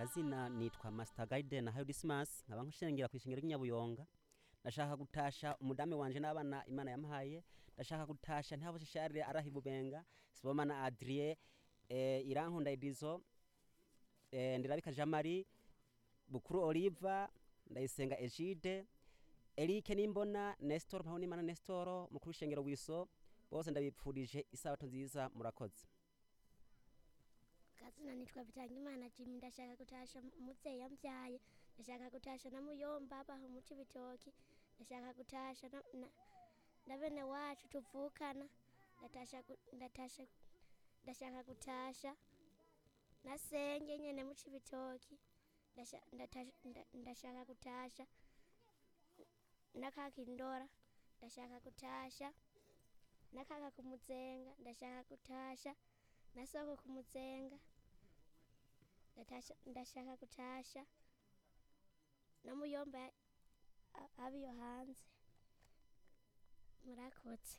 akazina nitwa Master Guide na Hayo Dismas nkaba nkushengera ku ishengero ry'inyabuyonga ndashaka gutasha umudame wanje n'abana imana yampaye ndashaka gutasha ntabose Charles arahibubenga Sibomana Adrien eh, Irankunda Edizo eh, Ndirabika Jean Marie Bukuru Oliva Ndayisenga Egide Eric Nimbona Nestor Mpawonimana Nestor mukuru w'ishengero wiso bose ndabipfurije isabato nziza murakoze kazina nitwa Bitangimana Jimmy ndashaka gutasha umuvyeyi yambyaye ndashaka gutasha na muyomba baho muci bitoki ndashaka gutasha na, na, na bene wacu tuvukana ndatasha gu- ndatasha ndashaka gutasha na senge nyene muci bitoki ndasha- ndatasha- nda- ndashaka gutasha na kakindora ndashaka gutasha na kaka kumuzenga ndashaka gutasha na soko kumuzenga ndatasha ndashaka gutasha na muyomba a- abiyo hanze murakoze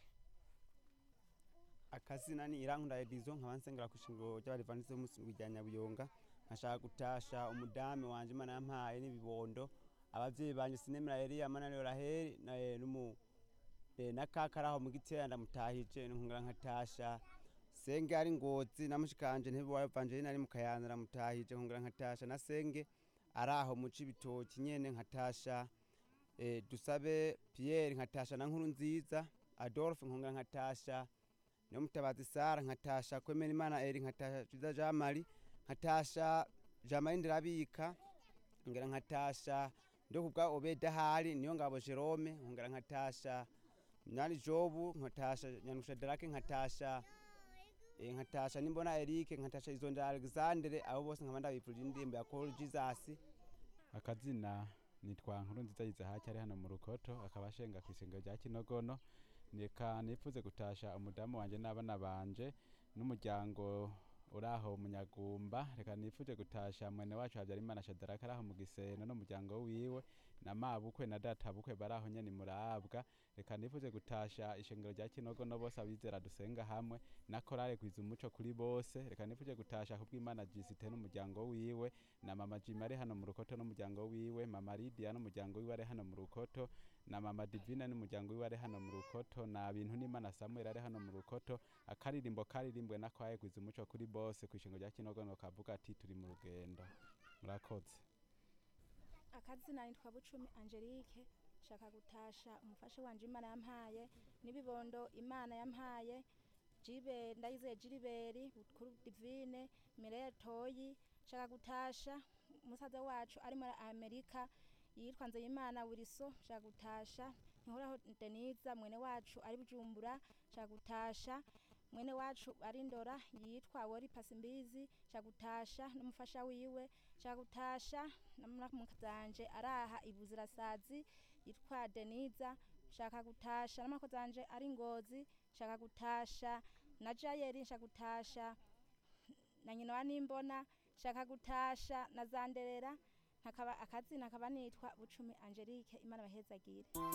akazina ni irankunda edizo nkaba nsengera ku ishingiro ry'abadivanisi b'umunsi rya nyabuyonga nkashaka gutasha umudame wanje imana yampaye n'ibibondo abavyeyi banje sinemera eliya mananiyo raheli na eh, n'umu eh, na kakaraho mu gitera ndamutahije nkongera nkatasha senge ari ngozi na mushikanje ntebe wayo vanje nari mu kayanza ndamutahije nkongera nkatasha na senge araho mu cibitoki nyene nkatasha eh, dusabe pierre nkatasha na nkuru nziza adolphe nkongera nkatasha niyo mutabazi sara nkatasha kwemera imana eri nkatasha twiza jean marie nkatasha jean marie ndirabika nkongera nkatasha ndo kubwa obeda hari niyo ngabo jerome nkongera nkatasha nyani jobu nkatasha nyanusha darake nkatasha eh, nkatasha nimbona erike nkatasha izonda alexandre abo bose nkaba ndabipfurije indirimbo ya call jesus akazina nitwa nkuru nziza yizahaki ari hano mu rukoto akaba ashenga ku isengero rya kinogono reka nipfuze gutasha umudamu wanje n'abana banje n'umuryango uraho munyagumba reka nipfuje gutasha mwene wacu habyarimana shadaraka araho mu giseno n'umuryango wiwe na mabukwe na data bukwe baraho nyene murabwa reka nipfuje gutasha ishengero rya kinogono bose abizera dusenga hamwe na korale kwiza umuco kuri bose reka nipfuje gutasha kubw'imana jisite n'umuryango wiwe na mama jima ari hano mu rukoto n'umuryango wiwe mama lidia n'umuryango wiwe ari hano mu rukoto na mama divina n'umuryango wiwe ari hano mu rukoto na bintu n'imana samuel ari hano mu rukoto akaririmbo karirimbwe na kwaye kwiza umuco kuri bose ku ishingo rya kinogono kavuga ati turi mu rugendo murakoze akazina nitwa bucumi angelique shaka gutasha umufasha wanje imana yampaye n'ibibondo imana yampaye jibe ndayizeye jiriberi bukuru divine mireye toyi shaka gutasha umusaza wacu ari muri amerika yitwa nzeyimana wiriso shaka gutasha ntihoraho deniza mwene wacu ari bujumbura shaka gutasha mwene wacu ari ndora yitwa wori pasimbizi shaka gutasha n'umufasha wiwe shaka gutasha namukazanje araha ibuzirasazi yitwa deniza shaka gutasha n'amakozanje ari ngozi shaka gutasha na jayeri shaka gutasha na nyina wa nimbona shaka gutasha na zanderera nkakaba akazina akaba nitwa bucumi angelique imana bahezagire